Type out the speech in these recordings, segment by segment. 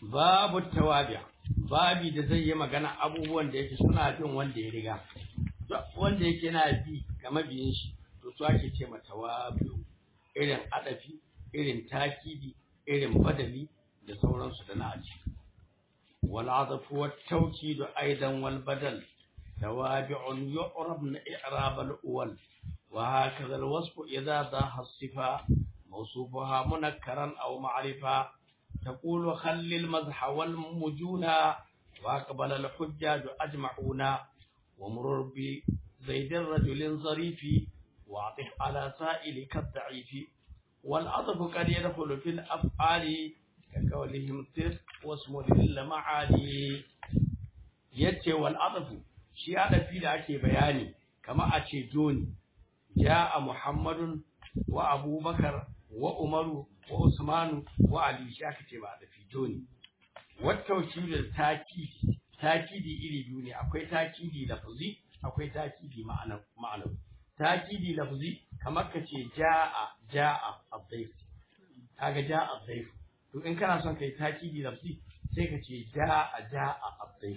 babu tawabi babi da zai yi magana abubuwan da yake suna bin wanda ya riga wanda yake yana bi ga mabiyin shi to su ake ce ma tawabi irin adafi irin takidi irin badali da sauransu da na aji wal adafu wat tawkid aidan wal badal tawabi'un yu'rabna i'rab al awwal wa hakaza al wasf idha dhaha as-sifa mawsufuha munakkaran aw ma'rifa تقول خل المزح والمجونا وأقبل الحجاج أجمعون ومرر بزيد الرجل ظريف واعطف على سائلك الضعيف والعطف قد يدخل في الأفعال كقولهم تلك واسم للمعالي yace wal adafu shi adafi da ake bayani kama a ce joni jaa muhammadun wa abubakar wa umaru wa usmanu wa ali shi aka ce ba adafi joni wattauci da takidi takidi iri biyu ne akwai takidi lafzi akwai takidi ma'ana ma'ana takidi lafzi kamar ka ce jaa jaa adhaif kaga jaa adhaif to in kana son kai takidi lafzi sai ka ce jaa jaa adhaif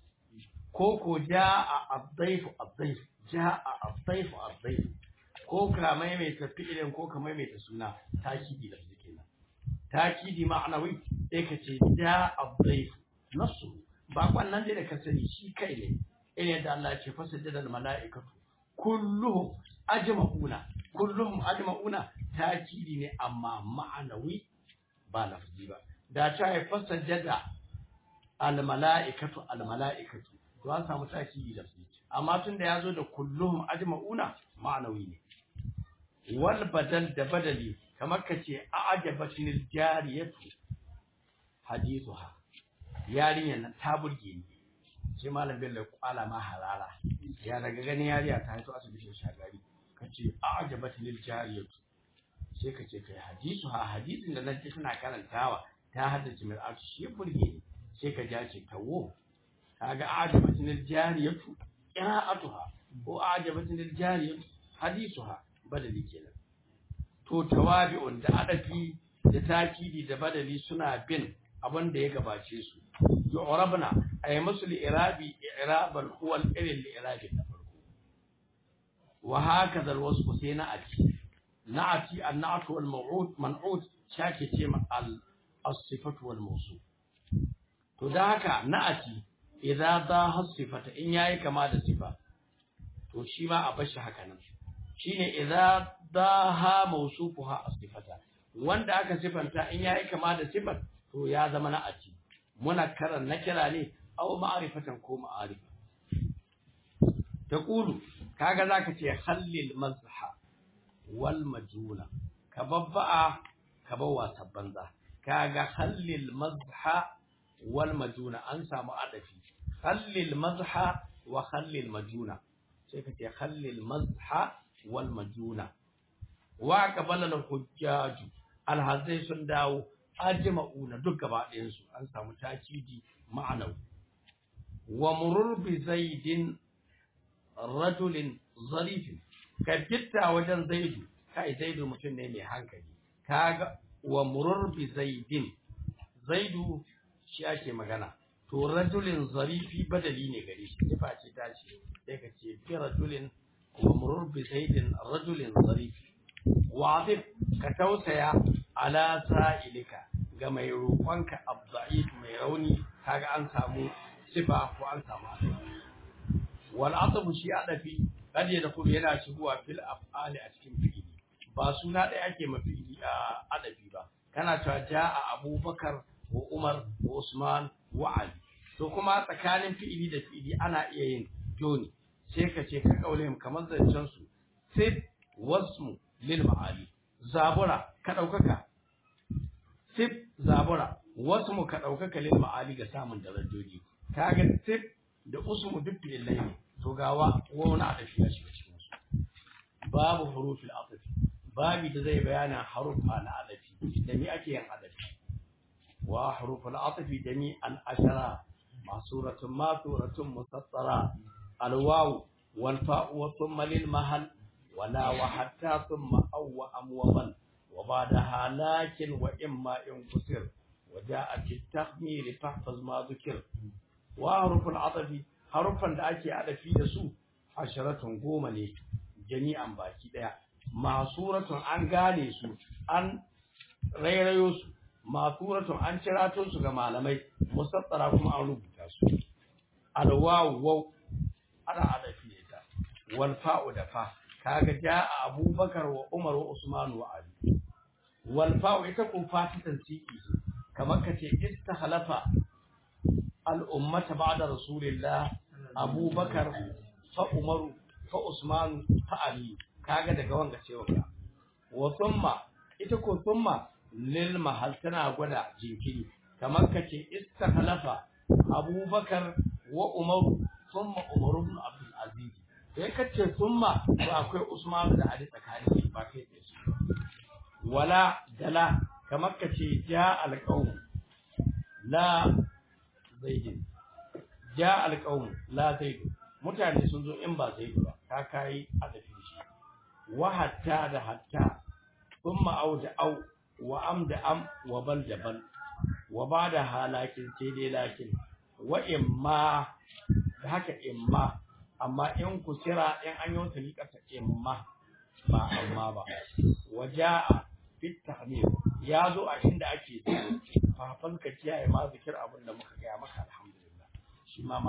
ko ko jaa adhaif adhaif jaa adhaif adhaif ko ka maimaita fi'ilin ko ka maimaita suna takidi lafzi kenan takidi ma'anawi sai ka ce jaa adhaif nafsu ba wannan dai da ka sani shi kai ne irin da Allah ya ce fasajjada al mala'ikatu kulluhum ajma'una kulluhum ajma'una takidi ne amma ma'anawi ba lafzi ba da ta yi fasajjada al mala'ikatu al mala'ikatu to an samu takidi lafzi amma tun da yazo da kulluhum ajma'una ma'anawi ne wal badal da badali kamar ka ce a'jabatinil jariyatu hadithuha yarinyar nan ta burge ni sai malam bello ya kwala ma harara ya daga ganin yariya ta haito asibitin shagari ka ce a'jabat lil jariyatu sai ka ce kai hadisu ha hadisin da nan tana karantawa ta haddace mai arshi shi burge ni sai ka ja ce tawo kaga a'jabat lil jariyatu qira'atuha ko a'jabat lil jariyatu hadisuha badali kenan to tawabi'un da adafi da takidi da badali suna bin abin da ya gabace su yu'rabna ay musu li'irabi i'raban huwa al-ilal li'irabi na farko wa hakaza al-wasf sai na'ati na'ati an-na'at wal maw'ud man'ut shake ce ma al-sifatu wal mawsuf to da haka na'ati idza daha sifata in yayi kama da sifa to shi ma a bashi haka nan shine idza daha mawsufuha as-sifata wanda aka sifanta in yayi kama da sifar to ya zama na aci muna karan na kira ne aw ma'rifatan ko ma'arifa taqulu kaga zaka ce hallil mazha wal majuna ka babba'a ka bawa sabbanza kaga hallil mazha wal majuna an samu adafi hallil mazha wa hallil majuna sai ka ce hallil mazha wal majuna wa qabala al hujjaj al hazai sun dawo ajma'una duk gaba ɗayan su an samu takidi ma'anawi wa murur bi zaidin rajulin zarifin ka gitta wajen zaidu kai zaidu mutum ne mai hankali kaga wa murur bi zaidin zaidu shi ake magana to rajulin zarifi badali ne gare shi sifa ce ta ce sai ka ce fi rajulin wa murur bi zaidin rajulin zarifi wadif ka tausaya ala sa'ilika ga mai roƙonka abda'if mai rauni kaga an samu sifa ko an samu adabi wal atabu shi adafi kad ya dafu yana shigowa fil af'ali a cikin fi'ili ba suna ɗaya ake ma fi'ili a adabi ba kana cewa ja'a abubakar wa umar wa usman wa ali to kuma tsakanin fi'ili da fi'ili ana iya yin joni sai ka ce ka kaule kamar zancen su sai wasmu lil ma'ali zabura ka ɗaukaka sif zabura wasu mu ka ɗaukaka lil ma'ali ga samun darajoji kaga sif da usmu duk fi'ilai ne to gawa wani adafi ya shiga cikin su babu hurufil adafi babi da zai bayana harufa na adafi da me ake yin adafi wa huruful adafi jami'an ashara masuratun masuratun musassara alwawu wal fa'u wa thumma lil mahal ولا وحتى ثم أو أم ومن وبعدها لكن وإما إن كسر وجاء في التخمير فاحفظ ما ذكر وحروف العطف حروفا da ake adafi da su asharatun goma ne jami'an baki daya masuratun an gane su an rairayo su masuratun an cirato su ga malamai musattara kuma an rubuta su alwawu ana adafi da ita wal fa'u da fa kaga jaa abubakar wa umar wa usman wa ali wal fa'u ita ko fatatan siki kamar kace istahlafa al ummata ba'da rasulillah abubakar fa umar fa usman fa ali kaga daga wanga cewa ka wa thumma ita ko thumma lil mahal tana gwada jinkiri kamar kace istahlafa abubakar wa umar thumma umar ibn abdul aziz sai kace thumma to akwai usman da ali tsakani ba kai da su wala dala kamar kace ja alqawm la zaidin ja alqawm la zaidin mutane sun zo in ba zaidu ba ka kai adafin shi wa hatta da hatta thumma au da au wa am da am wa bal da bal wa ba da halakin sai dai lakin wa imma da haka imma amma in ku kira in an yi wata liƙasa imma ba amma ba waja'a fit tahmir ya zo a inda ake fafan ka kiyaye ma zikir abin da muka gaya maka alhamdulillah shi ma